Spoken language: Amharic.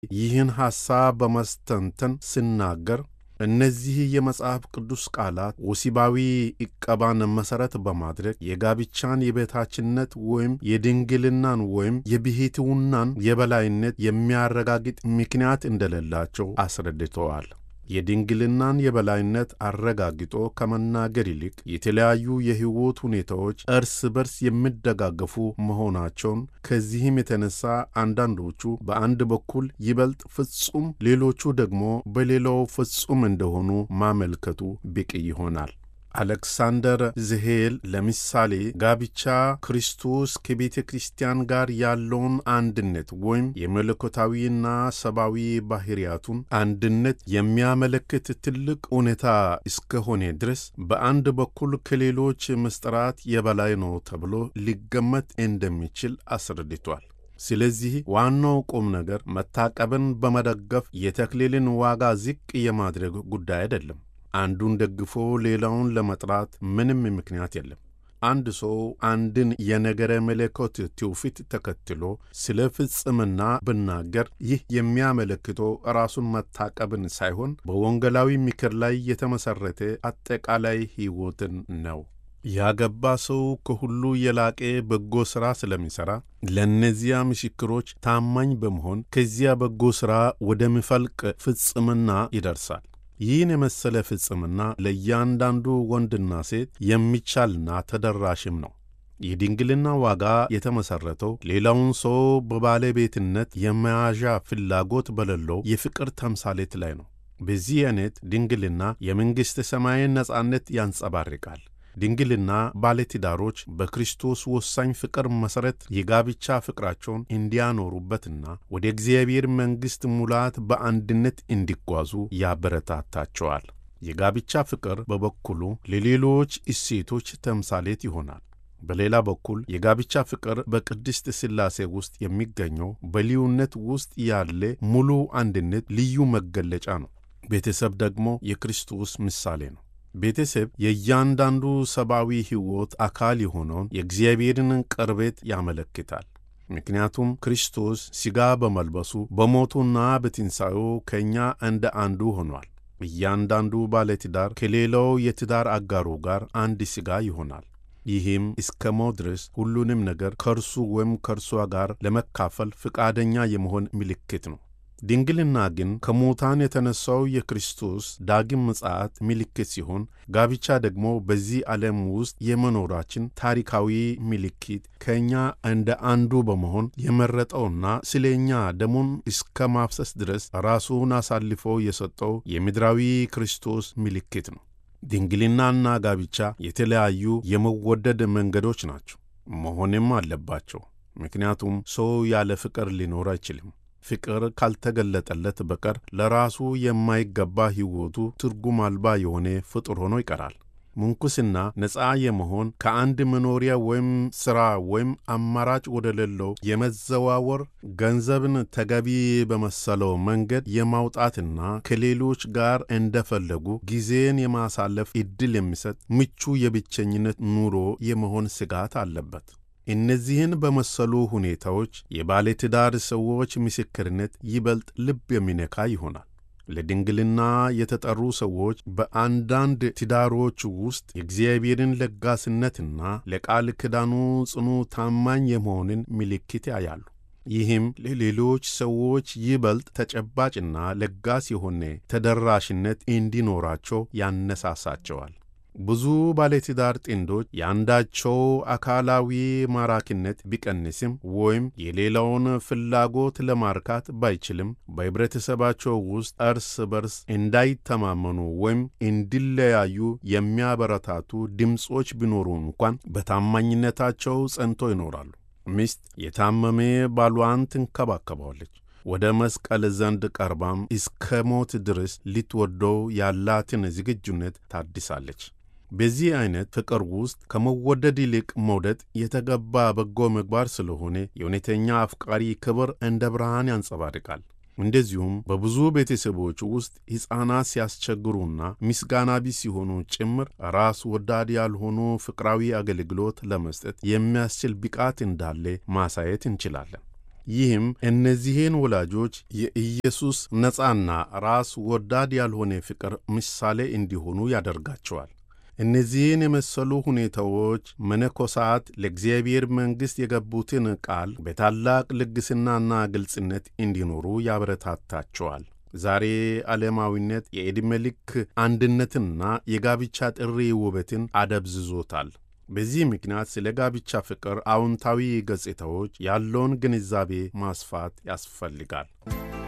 ይህን ሐሳብ በመስተንተን ስናገር እነዚህ የመጽሐፍ ቅዱስ ቃላት ወሲባዊ ዕቀባን መሠረት በማድረግ የጋብቻን የበታችነት ወይም የድንግልናን ወይም የብሕትውናን የበላይነት የሚያረጋግጥ ምክንያት እንደሌላቸው አስረድተዋል። የድንግልናን የበላይነት አረጋግጦ ከመናገር ይልቅ የተለያዩ የሕይወት ሁኔታዎች እርስ በርስ የሚደጋገፉ መሆናቸውን፣ ከዚህም የተነሳ አንዳንዶቹ በአንድ በኩል ይበልጥ ፍጹም፣ ሌሎቹ ደግሞ በሌላው ፍጹም እንደሆኑ ማመልከቱ ብቅ ይሆናል። አሌክሳንደር ዝሄል ለምሳሌ ጋብቻ ክርስቶስ ከቤተ ክርስቲያን ጋር ያለውን አንድነት ወይም የመለኮታዊና ሰብአዊ ባህሪያቱን አንድነት የሚያመለክት ትልቅ እውነታ እስከሆነ ድረስ በአንድ በኩል ከሌሎች ምስጢራት የበላይ ነው ተብሎ ሊገመት እንደሚችል አስረድቷል። ስለዚህ ዋናው ቁም ነገር መታቀብን በመደገፍ የተክሊልን ዋጋ ዝቅ የማድረግ ጉዳይ አይደለም። አንዱን ደግፎ ሌላውን ለመጥራት ምንም ምክንያት የለም። አንድ ሰው አንድን የነገረ መለኮት ትውፊት ተከትሎ ስለ ፍጽምና ብናገር ይህ የሚያመለክተው ራሱን መታቀብን ሳይሆን በወንጌላዊ ምክር ላይ የተመሠረተ አጠቃላይ ሕይወትን ነው። ያገባ ሰው ከሁሉ የላቀ በጎ ሥራ ስለሚሠራ ለእነዚያ ምስክሮች ታማኝ በመሆን ከዚያ በጎ ሥራ ወደሚፈልቅ ፍጽምና ይደርሳል። ይህን የመሰለ ፍጽምና ለእያንዳንዱ ወንድና ሴት የሚቻልና ተደራሽም ነው። የድንግልና ዋጋ የተመሠረተው ሌላውን ሰው በባለቤትነት የመያዣ ፍላጎት በሌለው የፍቅር ተምሳሌት ላይ ነው። በዚህ አይነት ድንግልና የመንግሥተ ሰማይን ነጻነት ያንጸባርቃል። ድንግልና ባለትዳሮች በክርስቶስ ወሳኝ ፍቅር መሠረት የጋብቻ ፍቅራቸውን እንዲያኖሩበትና ወደ እግዚአብሔር መንግሥት ሙላት በአንድነት እንዲጓዙ ያበረታታቸዋል። የጋብቻ ፍቅር በበኩሉ ለሌሎች እሴቶች ተምሳሌት ይሆናል። በሌላ በኩል የጋብቻ ፍቅር በቅድስት ሥላሴ ውስጥ የሚገኘው በልዩነት ውስጥ ያለ ሙሉ አንድነት ልዩ መገለጫ ነው። ቤተሰብ ደግሞ የክርስቶስ ምሳሌ ነው። ቤተሰብ የእያንዳንዱ ሰብአዊ ሕይወት አካል የሆነውን የእግዚአብሔርን ቅርበት ያመለክታል። ምክንያቱም ክርስቶስ ሥጋ በመልበሱ በሞቱና በትንሣኤው ከእኛ እንደ አንዱ ሆኗል። እያንዳንዱ ባለትዳር ከሌላው የትዳር አጋሩ ጋር አንድ ሥጋ ይሆናል። ይህም እስከ ሞት ድረስ ሁሉንም ነገር ከእርሱ ወይም ከእርሷ ጋር ለመካፈል ፈቃደኛ የመሆን ምልክት ነው። ድንግልና ግን ከሙታን የተነሳው የክርስቶስ ዳግም ምጽአት ምልክት ሲሆን፣ ጋብቻ ደግሞ በዚህ ዓለም ውስጥ የመኖራችን ታሪካዊ ምልክት ከእኛ እንደ አንዱ በመሆን የመረጠውና ስለ እኛ ደሙን እስከ ማፍሰስ ድረስ ራሱን አሳልፎ የሰጠው የምድራዊ ክርስቶስ ምልክት ነው። ድንግልናና ጋብቻ የተለያዩ የመወደድ መንገዶች ናቸው፣ መሆንም አለባቸው። ምክንያቱም ሰው ያለ ፍቅር ሊኖር አይችልም። ፍቅር ካልተገለጠለት በቀር ለራሱ የማይገባ ሕይወቱ ትርጉም አልባ የሆነ ፍጡር ሆኖ ይቀራል። ምንኩስና ነፃ የመሆን ከአንድ መኖሪያ ወይም ሥራ ወይም አማራጭ ወደሌለው የመዘዋወር ገንዘብን ተገቢ በመሰለው መንገድ የማውጣትና ከሌሎች ጋር እንደፈለጉ ጊዜን የማሳለፍ ዕድል የሚሰጥ ምቹ የብቸኝነት ኑሮ የመሆን ስጋት አለበት። እነዚህን በመሰሉ ሁኔታዎች የባለትዳር ሰዎች ምስክርነት ይበልጥ ልብ የሚነካ ይሆናል። ለድንግልና የተጠሩ ሰዎች በአንዳንድ ትዳሮች ውስጥ የእግዚአብሔርን ለጋስነትና ለቃል ኪዳኑ ጽኑ ታማኝ የመሆንን ምልክት ያያሉ። ይህም ለሌሎች ሰዎች ይበልጥ ተጨባጭና ለጋስ የሆነ ተደራሽነት እንዲኖራቸው ያነሳሳቸዋል። ብዙ ባለትዳር ጥንዶች የአንዳቸው አካላዊ ማራኪነት ቢቀንስም ወይም የሌላውን ፍላጎት ለማርካት ባይችልም በኅብረተሰባቸው ውስጥ እርስ በርስ እንዳይተማመኑ ወይም እንዲለያዩ የሚያበረታቱ ድምፆች ቢኖሩ እንኳን በታማኝነታቸው ጸንቶ ይኖራሉ። ሚስት የታመመ ባሏን ትንከባከባለች። ወደ መስቀል ዘንድ ቀርባም እስከ ሞት ድረስ ልትወደው ያላትን ዝግጁነት ታድሳለች። በዚህ አይነት ፍቅር ውስጥ ከመወደድ ይልቅ መውደድ የተገባ በጎ ምግባር ስለሆነ የእውነተኛ አፍቃሪ ክብር እንደ ብርሃን ያንጸባርቃል። እንደዚሁም በብዙ ቤተሰቦች ውስጥ ሕፃናት ሲያስቸግሩና ምስጋና ቢስ ሲሆኑ ጭምር ራስ ወዳድ ያልሆኑ ፍቅራዊ አገልግሎት ለመስጠት የሚያስችል ብቃት እንዳለ ማሳየት እንችላለን። ይህም እነዚህን ወላጆች የኢየሱስ ነፃና ራስ ወዳድ ያልሆነ ፍቅር ምሳሌ እንዲሆኑ ያደርጋቸዋል። እነዚህን የመሰሉ ሁኔታዎች መነኮሳት ለእግዚአብሔር መንግሥት የገቡትን ቃል በታላቅ ልግስናና ግልጽነት እንዲኖሩ ያበረታታቸዋል። ዛሬ ዓለማዊነት የዕድሜ ልክ አንድነትና የጋብቻ ጥሪ ውበትን አደብዝዞታል። በዚህ ምክንያት ስለ ጋብቻ ፍቅር አዎንታዊ ገጽታዎች ያለውን ግንዛቤ ማስፋት ያስፈልጋል።